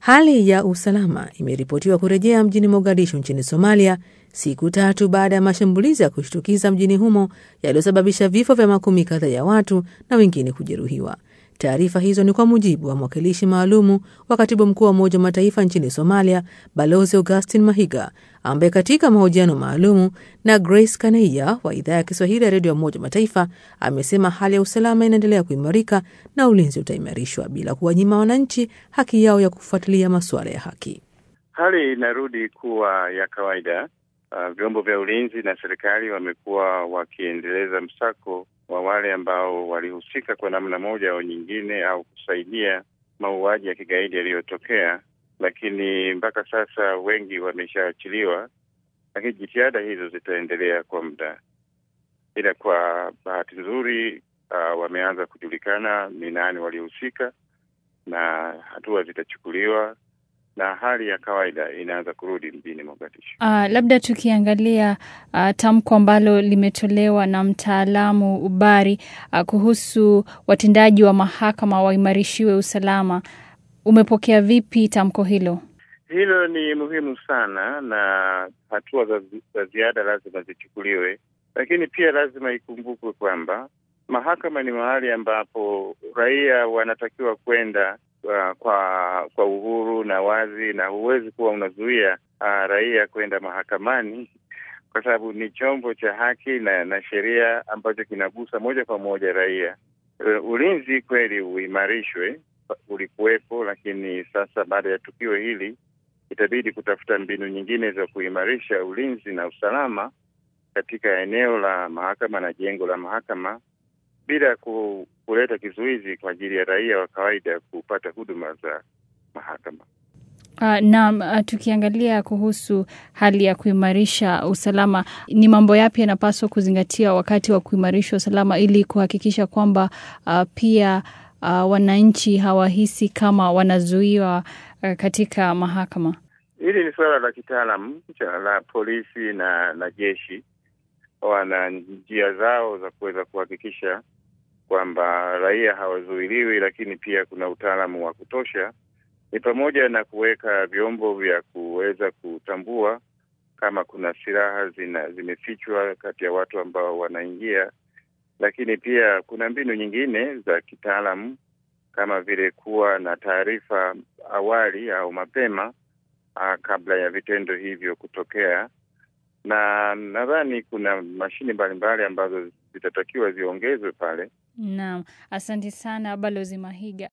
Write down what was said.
Hali ya usalama imeripotiwa kurejea mjini Mogadishu nchini Somalia siku tatu baada ya mashambulizi ya kushtukiza mjini humo yaliyosababisha vifo vya makumi kadhaa ya watu na wengine kujeruhiwa. Taarifa hizo ni kwa mujibu wa mwakilishi maalumu wa katibu mkuu wa Umoja wa Mataifa nchini Somalia, Balozi Augustin Mahiga, ambaye katika mahojiano maalumu na Grace Kaneia wa idhaa ya Kiswahili ya redio ya Umoja wa Mataifa amesema hali ya usalama inaendelea kuimarika na ulinzi utaimarishwa bila kuwanyima wananchi haki yao ya kufuatilia masuala ya haki. Hali inarudi kuwa ya kawaida. Uh, vyombo vya ulinzi na serikali wamekuwa wakiendeleza msako wa wale ambao walihusika kwa namna moja au nyingine au kusaidia mauaji ya kigaidi yaliyotokea, lakini mpaka sasa wengi wameshaachiliwa, lakini jitihada hizo zitaendelea kwa muda. Ila kwa bahati nzuri, uh, wameanza kujulikana ni nani walihusika na hatua zitachukuliwa na hali ya kawaida inaanza kurudi mjini Mogadishu. Uh, labda tukiangalia uh, tamko ambalo limetolewa na mtaalamu Ubari uh, kuhusu watendaji wa mahakama waimarishiwe usalama, umepokea vipi tamko hilo? Hilo ni muhimu sana na hatua za, za ziada lazima zichukuliwe, lakini pia lazima ikumbukwe kwamba mahakama ni mahali ambapo raia wanatakiwa kwenda Uh, kwa kwa uhuru na wazi, na huwezi kuwa unazuia uh, raia kwenda mahakamani kwa sababu ni chombo cha haki na, na sheria ambacho kinagusa moja kwa moja raia. Uh, ulinzi kweli uimarishwe, ulikuwepo, lakini sasa baada ya tukio hili itabidi kutafuta mbinu nyingine za kuimarisha ulinzi na usalama katika eneo la mahakama na jengo la mahakama bila ku, kuleta kizuizi kwa ajili ya raia wa kawaida kupata huduma za mahakama. Uh, na uh, tukiangalia kuhusu hali ya kuimarisha usalama, ni mambo yapi yanapaswa kuzingatia wakati wa kuimarisha usalama ili kuhakikisha kwamba uh, pia uh, wananchi hawahisi kama wanazuiwa uh, katika mahakama? Hili ni suala la kitaalamu la polisi na na jeshi, wana njia zao za kuweza kuhakikisha kwamba raia hawazuiliwi, lakini pia kuna utaalamu wa kutosha. Ni pamoja na kuweka vyombo vya kuweza kutambua kama kuna silaha zina zimefichwa kati ya watu ambao wanaingia, lakini pia kuna mbinu nyingine za kitaalamu kama vile kuwa na taarifa awali au mapema a, kabla ya vitendo hivyo kutokea, na nadhani kuna mashine mbalimbali ambazo zitatakiwa ziongezwe pale. Naam, asante sana Balozi Mahiga.